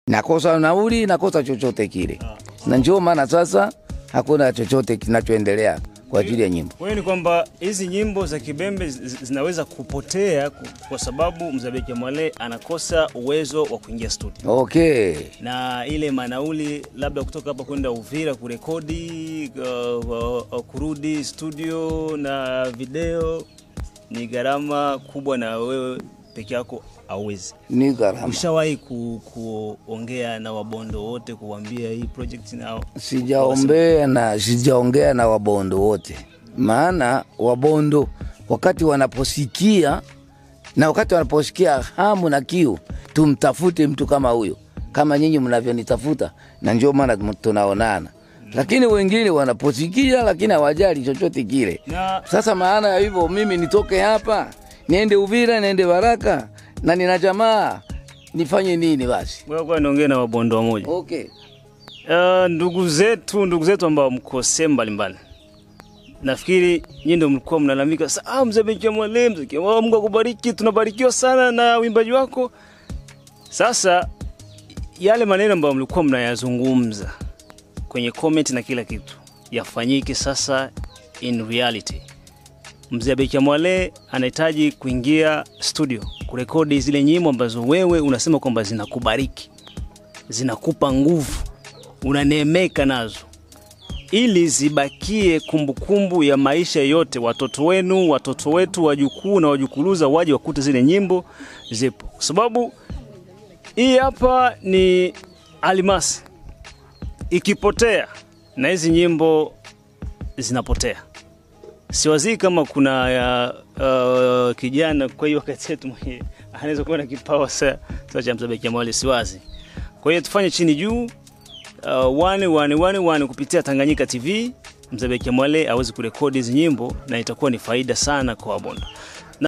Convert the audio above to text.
nakosa nauli, nakosa chochote kile, na ndio maana sasa hakuna chochote kinachoendelea kwa ajili ya nyimbo. Kwa hiyo ni kwamba hizi nyimbo za Kibembe zi- zinaweza kupotea ku- kwa sababu Mzabeki Mwale anakosa uwezo wa kuingia studio Okay, na ile manauli labda kutoka hapa kwenda Uvira kurekodi uh, uh, uh, kurudi studio na video ni gharama kubwa, na wewe peke yako hauwezi. ni gharama. Ushawahi ku, kuongea na wabondo wote kuwambia hii project nao? Sijaombea na sijaongea na wabondo wote, maana wabondo wakati wanaposikia na wakati wanaposikia hamu na kiu, tumtafute mtu kama huyo, kama nyinyi mnavyonitafuta, na ndio maana tunaonana. Lakini wengine wanaposikia, lakini hawajali chochote kile. Na Sasa maana ya hivyo, mimi nitoke hapa niende Uvira, niende Baraka na nina jamaa, nifanye nini basi? wewe kwa niongee na wabondo wamoja. Okay. Uh, ndugu zetu ndugu zetu ambao mko sehemu mbalimbali, nafikiri nyinyi ndio mlikuwa mnalalamika sasa, ah, mzee Benki Mwale, mzee Kimwa, Mungu akubariki, tunabarikiwa sana na uimbaji wako. Sasa yale maneno ambayo mlikuwa mnayazungumza kwenye comment na kila kitu yafanyike sasa in reality. Mzee Benki Mwale anahitaji kuingia studio kurekodi zile nyimbo ambazo wewe unasema kwamba zinakubariki zinakupa nguvu, unaneemeka nazo, ili zibakie kumbukumbu ya maisha yote, watoto wenu, watoto wetu, wajukuu na wajukuluza waje wakute zile nyimbo zipo, kwa sababu hii hapa ni almasi. Ikipotea na hizi nyimbo zinapotea. Siwazii kama kuna ya, uh, kijana kwa hiyo wakati yetu mwenye anaweza kuwa na kipawa sa, sa cha Mzabeki Mwale, siwazi. Kwa hiyo tufanye chini juu uh, wane wane wane wane kupitia Tanganyika TV Mzabeki Mwale aweze kurekodi hizi nyimbo na itakuwa ni faida sana kwa Wabondo.